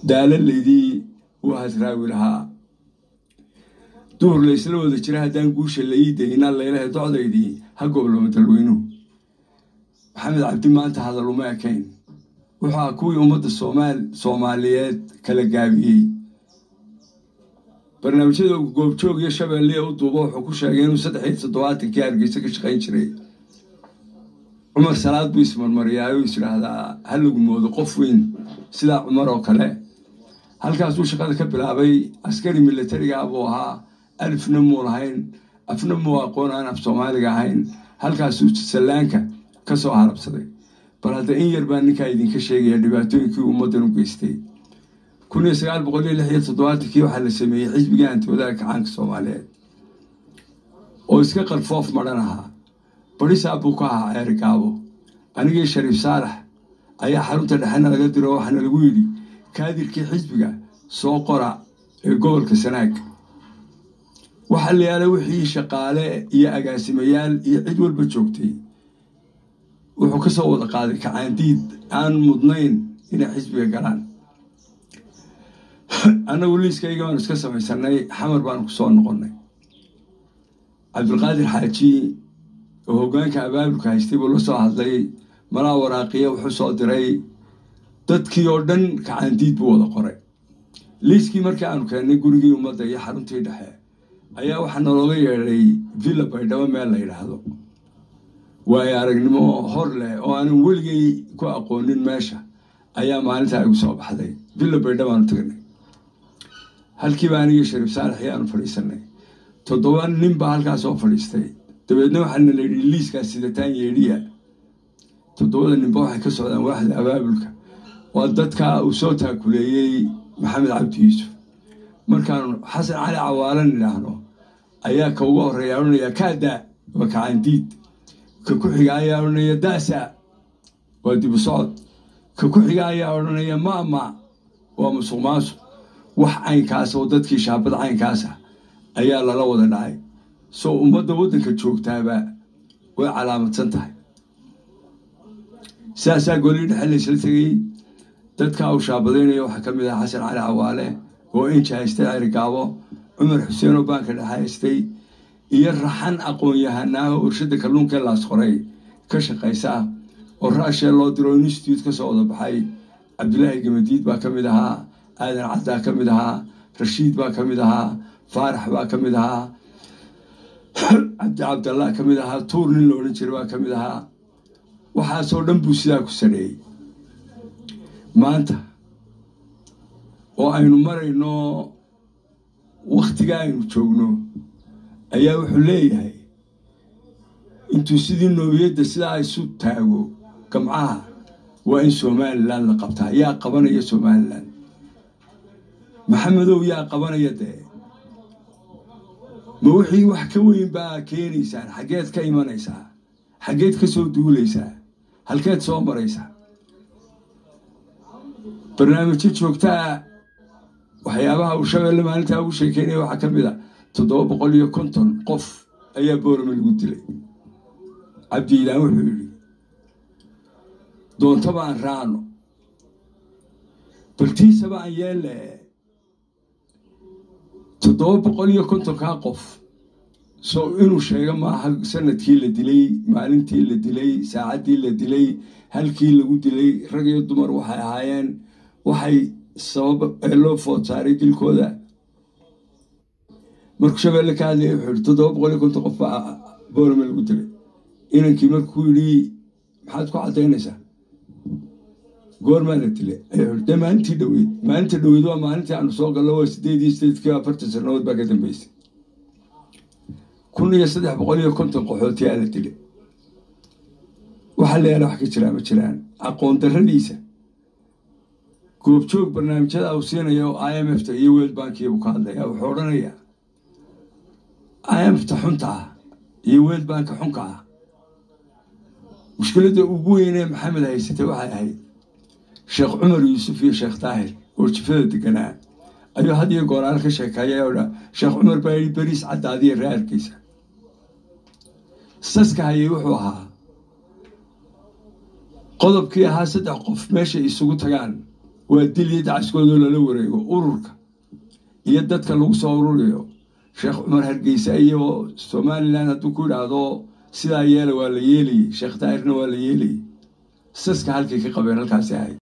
daalalaydii uu hasraawi lahaa duhur laysla wada jira haddaan guusha la ii daynaa laylahay docdaydii ha goblamo dalweynuhu maxamed cabdi maanta hadal uma ekayn wuxuu ah kuwii ummadda soomaal soomaaliyeed kala gaabiyey barnaamijyada goobjoog iyo shabeelle u duubo wuxuu ku sheegay inuu saddex iyo toddobaatankii hargeysa ka shaqayn jiray cumar salaad buu ismarmariyaa uu is idhaahdaa ha lagu moodo qof weyn sidaa cumar oo kale halkaasuu shaqada ka bilaabay askari militariga buu ahaa alifna muu lahayn afna muu aqoon aan af soomaaliga ahayn halkaasuu sallaanka ka soo harabsaday bal hadda in yar baa ninkaa idinka sheegaya dhibaatooyinkii ummaddan u geystay kun iyo sagaal boqol iyo lix iyo toddobaatankii waxaa la sameeyey xisbigii hantiwadaha kacaanka soomaaliyeed oo iska qarfoof madhan ahaa barisaa buu ka ahaa ceeri gaabo anigii shariif saalax ayaa xarunta dhexena laga diro waxaana lagu yidhi kaadirkii xisbiga soo qora ee gobolka sanaag waxaa la yaalay wixii shaqaale iyo agaasimayaal iyo cid walba joogtay wuxuu ka soo wada qaaday kacaandiid aan mudnayn inay xisbiga galaan annagu liiskayga baanu iska samaysanay xamar baanu ku soo noqonnay cabdulqaadir xaaji oo hoggaanka abaabulka haystay buu la soo hadlay malaa waraaqiya wuxuu soo diray dadkii oo dhan kacaandiid buu wada qoray liiskii markii aanu keennay gurigii ummadda iyo xaruntii dhexe ayaa waxaa nalooga yeedhay villa baydhabo meel la yidhaahdo waayo aragnimo hor leh oo aanan weligay ku aqoonin meesha ayaa maalintaa igu soo baxday villa baydhabo aanu tagnay halkiiba anigii shariif saalax ayaanu fadhiisanay toddoba nin baa halkaas soo fadhiistay dabeedna waxaana la yidhi liiskaas sidataan yeedhiya toddobada ninba waxay ka socdaan waaxda abaabulka waa dadka uu soo taakuleeyey maxamed cabdi yuusuf markaanu xasan cali cawaalan idhaahno ayaa ka uga horreeya odhanaya kaadaa waa kacaandiid ka ku xiga ayaa odhanaya daasa waa dibu socod ka ku xiga ayaa odhanaya maama waa musuq maasuq wax caynkaas oo dadkii shaabad caynkaasa ayaa lala wada dhacay soo ummadda waddanka joogtaaba way calaamadsan tahay sidaasaa golii dhexe laysla tegey dadka uu shaabadaynaya waxaa ka mid ah xasan cali cawaale oo inji haystay cerigaabo cumar xuseen oo baanka dhexe haystay iyo raxan aqoon-yahanaaha urshada kalluunka laas qoray ka shaqaysa ah oo raashee loo diro institute ka soo wada baxay cabdulaahi gamadiid baa ka mid ahaa aadan caddaa ka mid ahaa rashiid baa ka mid ahaa faarax baa ka mid ahaa cabdi cabdallah ka mid ahaa tuur nin la odhan jiray baa ka mid ahaa waxaasoo dhan buu sidaa ku saneeyey maanta oo aynu marayno wakhtiga aynu joogno ayaa wuxuu leeyahay intuu sidii noobiyadda sidaa isu taago gamcaha waa in somalilan la qabtaa yaa qabanaya somalilan maxamedow yaa qabanaya dee ma wixii wax ka weyn baa keenaysaan xaggeed ka imanaysaa xaggeed ka soo duulaysaa halkeed soo maraysaa barnaamijyo joogtaa waxyaabaha uu shabeelle maalintaa ugu sheekeynaya waxaa ka mid a toddoba boqol iyo konton qof ayaa boorame lagu dilay cabdiilaan wuxuu yidhi doontaba aan raacno baltiisaba aan yeelle toddoba boqol iyo kontonkaa qof soo inuu sheego maaha sanadkii la dilay maalintii la dilay saacaddii la dilay halkii lagu dilay rag iyo dumar waxay ahaayeen waxay sabab ee loo food saaray dilkooda markuu shabeelle ka hadlaya wuxuu yihi toddoba boqol iyo konton qof baa boorame lagu dilay inankii markuu yidhi maxaad ku caddaynaysaa goormaa la dilay ayuu yidhi dee maalintii dhoweyd maalinta dhoweyd waa maalintii aanu soo gallo waa sideed iyo sideedkii afartan sannadood baa ka dambeysay kun iyo saddex boqol iyo konton qaxootiyaa la dilay waxaa la yaala wax ka jiraa ma jiraan aqoon darradiisa goobjoog barnaamijyada uu siinaya oo i m f ta iyo world bankiya buu ka hadlaya wuxuu odhanayaa i m f ta xunta ah iyo world banka xunka ah mushkiladda ugu weynee maxamed haysatay waxay ahayd sheekh cumar yuusuf iyo sheekh daahir oo jifada deganaa ayuu had iyo gooraal ka sheekeeya oo dha sheekh cumar baa yidhi beriis caddaadiya raarkiisa saska hayay wuxuu ahaa qodobkii ahaa saddex qof meeshay isugu tagaan waa dil iyo dacaskoodoo lala wareego ururka iyo dadka lagu soo ururiyo sheekh cumar hargeysa iyo somalilan hadduu ku idhaahdo sidaa yeela waa la yeelayay sheekh daahirna waa la yeelayay saska halkay ka qabeen halkaasi ahayd